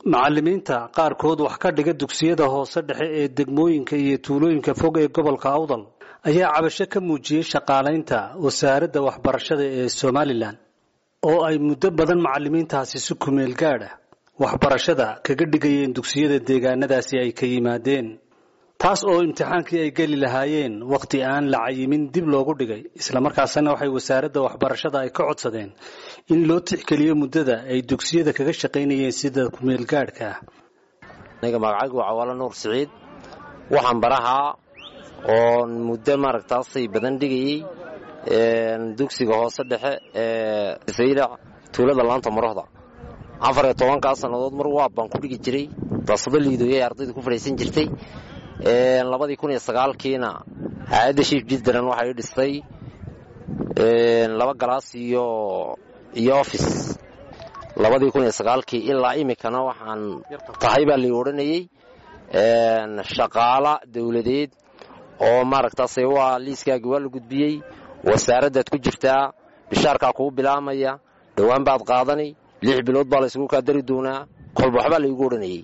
macallimiinta qaarkood wax ka dhiga dugsiyada hoose dhexe ee degmooyinka iyo tuulooyinka fog ee gobolka awdal ayaa cabasho ka muujiyey shaqaalaynta wasaaradda waxbarashada ee somalilan oo ay muddo badan macallimiintaasi si kumeel gaadh ah waxbarashada kaga dhigayeen dugsiyada deegaanadaasi ay ka yimaadeen taas oo imtixaankii ay geli lahaayeen wakhti aan la cayimin dib loogu dhigay islamarkaasna waxay wasaaradda waxbarashada ay ka codsadeen in loo tixgeliyo muddada ay dugsiyada kaga shaqaynayeen sida kumeel gaadhka ah aniga magacaygu waa cawaalo nuur siciid waxaan barahaa oon muddo maaragtaasay badan dhigayey dugsiga hoose dhexe ee saylac tuulada laanta marohda afar iyo tobankaa sannadood mar waab baan ku dhigi jiray daasado liidooyay ardayda ku fadhiisan jirtay labadii kun iyo sagaalkiina hay-adda shiif jiddaran waxay dhistay laba galaas iyo iyo office labadii kun iyo sagaalkii ilaa imikana waxaan tahay baa lai odhanayey shaqaala dawladeed oo maaragtaase waa liiskaagii waa la gudbiyey wasaaraddaad ku jirtaa bishaarkaa kuu bilaamaya dhowaan baad qaadani lix bilood baa laysugu kaa dari doonaa kolba waxbaa laygu odhanayey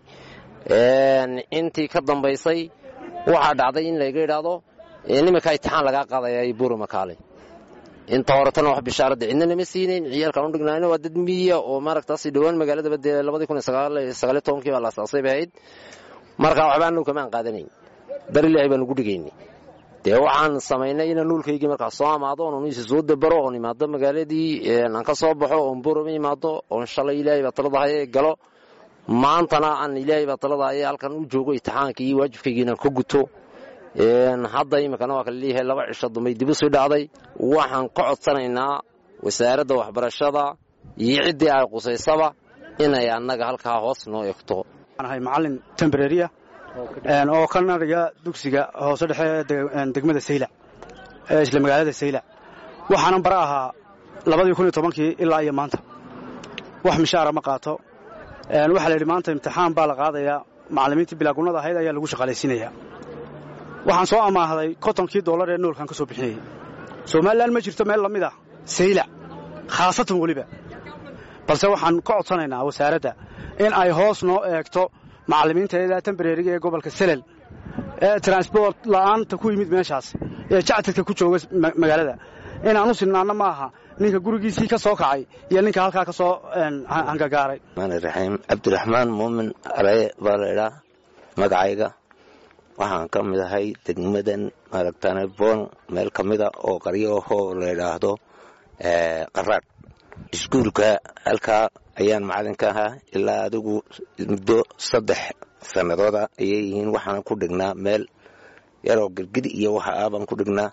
intii ka dambaysay waxaa dhacday in layga idhaahdo nimankaa itixaan lagaa qaadaya buuri makaale inta horetana wax bishaaradda cidna nama siinayn ciyaalkaan u dhignaayna waa dad miyiya oo maaragtaas dhowaan magaaladaba dee labadii kun iyo sagaaliyo tobankii baa la asaasay bay ahayd markaa waxba anagu kama aan qaadanayn dar ilaahay baan ugu dhigaynay dee waxaan samaynay inaan nuulkaygii markaa soo amaado oon isi soo dabaro oon imaado magaaladii aan ka soo baxo oon boroma imaado oon shalay ilaahay baa taladahay galo maantana aan ilaahay baa taladahay halkan u joogo itixaankii iyo waajibkaygii inaan ka guto hadda iminkana waa kala leeyahay laba cisho dambay dib u sii dhacday waxaan ka codsanaynaa wasaaradda waxbarashada iyo ciddii ay qusaysaba inay annaga halkaa hoos noo egto ahay macallin tembreriya oo ka nadhiga dugsiga hoose dhexe ee degmada saylac ee isla magaalada saylac waxaanan bara ahaa labadii kun iyo tobankii ilaa iyo maanta wax mishaara ma qaato waxaa la yidhi maanta imtixaan baa la qaadayaa macallimiintii bilaagunnada ahayd ayaa lagu shaqaalaysiinayaa waxaan soo amaahday kontonkii dollar ee noolkan ka soo bixinayay somalilan ma jirto meel la mid ah saylac khaasatan weliba balse waxaan ka codsanaynaa wasaaradda in ay hoos noo eegto macallimiinta ilaa tembreriga ee gobolka selel ee transbort la'aanta ku yimid meeshaas ee jactadka ku jooga magaalada inaan u sinnaanno ma aha ninka gurigiisii ka soo kacay iyo ninka halkaa ka soo hangagaaray raxiim cabdiraxmaan muumin araye baa la idhaa magacayga waxaan ka mid ahay degmadan maaragtane boon meel ka mida oo qaryo ahoo la idhaahdo qaraadh iskuulka halkaa ayaan macallinka ahaa ilaa adigu muddo saddex sannadooda ayay yihiin waxaan ku dhignaa meel yaroo girgid iyo waxa aabaan ku dhignaa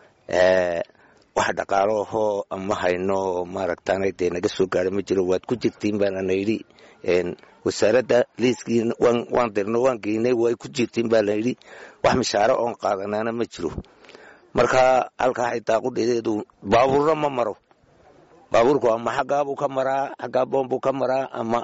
wax dhaqaalo ahoo ama hayno maaragtana dee naga soo gaara ma jiro waad ku jirtiin baana yidhi wasaaradda liiskii waan dirno waan geynay way ku jirtiin baa la yidhi wax mishaaro oon qaadanaana ma jiro marka halkaa xitaa qudheedeedu baabuurna ma maro baabuurku ama xaggaabuu ka maraa xaggaa boonbuu ka maraa ama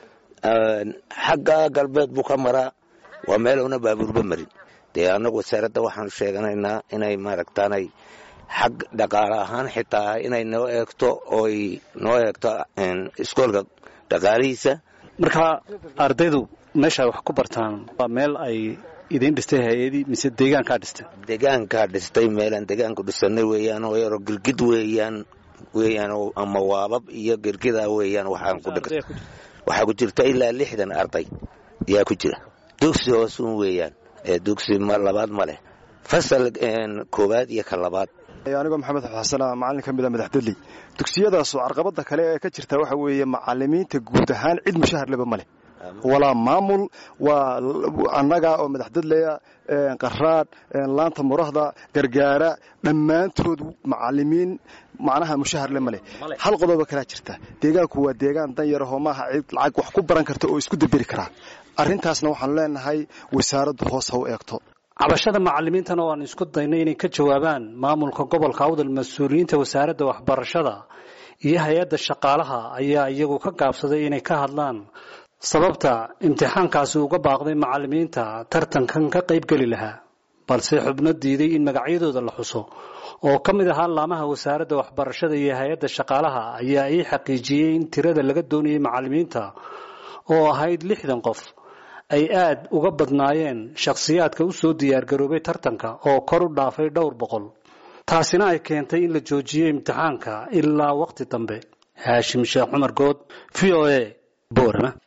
xagga galbeed buu ka maraa waa meelowna baabuurba marin dee annagu wasaaradda waxaanu sheeganaynaa inay maaragtaanay xag dhaqaale ahaan xitaa inay noo eegto ooy noo eegto iskoolka dhaqaalihiisa marka ardaydu meesha ay wax ku bartaan waa meel ay idiin dhistay hay-adii mise deegaankaa dhistay deegaankaa dhistay meelaan deegaanku dhisanay weeyaan oo yaroo girgid weeyaan weeyaan ama waabab iyo girgida weeyaan waxaan ku dhig waxaa ku jirta ilaa lixdan arday yaa ku jira dugsi hoosun weeyaan ee dugsi labaad ma leh fasal koowaad iyo ka labaad anigoo maxamed xasana macallin ka mida madaxdadley dugsiyadaasoo carqabada kale ee ka jirta waxa weeye macalimiinta guud ahaan cid mushahar leba ma leh walaa maamul waa annaga oo madaxdadleya qaraadh laanta murahda gargaara dhammaantood macalimiin macnaha mushahar le maleh hal qodoba kalaa jirta deegaanku waa deegaan dan yarahoo maaha cid lacag wax ku baran karta oo isku daberi karaa arrintaasna waxaanu leenahay wasaaraddu hoos ha u eegto cabashada macallimiintana waan isku daynay inay ka jawaabaan maamulka gobolka awdal mas-uuliyiinta wasaaradda waxbarashada iyo hay-adda shaqaalaha ayaa iyagu ka gaabsaday inay ka hadlaan sababta imtixaankaasi uga baaqday macallimiinta tartankan ka qaybgeli lahaa balse xubno diiday in magacyadooda la xuso oo ka mid ahaa laamaha wasaaradda waxbarashada iyo hay-adda shaqaalaha ayaa ii xaqiijiyey in tirada laga doonayay macallimiinta oo ahayd lixdan qof ay aad uga badnaayeen shakhsiyaadka u soo diyaargaroobay tartanka oo kor u dhaafay dhowr boqol taasina ay keentay in la joojiyey imtixaanka ilaa wakhti dambe haashim sheekh cumar good v o a boorama